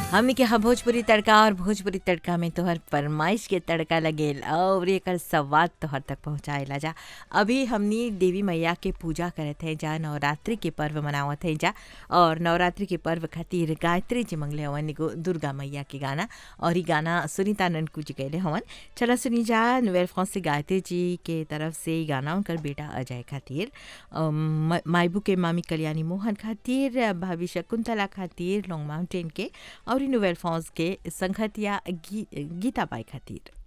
हमनी के यहाँ भोजपुरी तड़का और भोजपुरी तड़का में तोहर फरमाइश के तड़का लगेल और एकर स्वाद तोहर तक पहुँचाएला जा अभी हमनी देवी मैया के पूजा करत हैं जा नवरात्रि के पर्व मनावत हैं जा और नवरात्रि के पर्व खातिर गायत्री जी मंगले हवन एगो दुर्गा मैया के गाना और ई गाना सुनीता ननकू जी गैले हवन चला सुनी जा नोवेल फ्रांस से गायत्री जी के तरफ से ई गाना उनकर बेटा अजय खातिर अम, म- मायबू के मामी कल्याणी मोहन खातिर भाभी शकुंतला खातिर लॉन्ग माउंटेन के और ई नोवेल फ्रांस के संगतिया गी, गीता बाई खातिर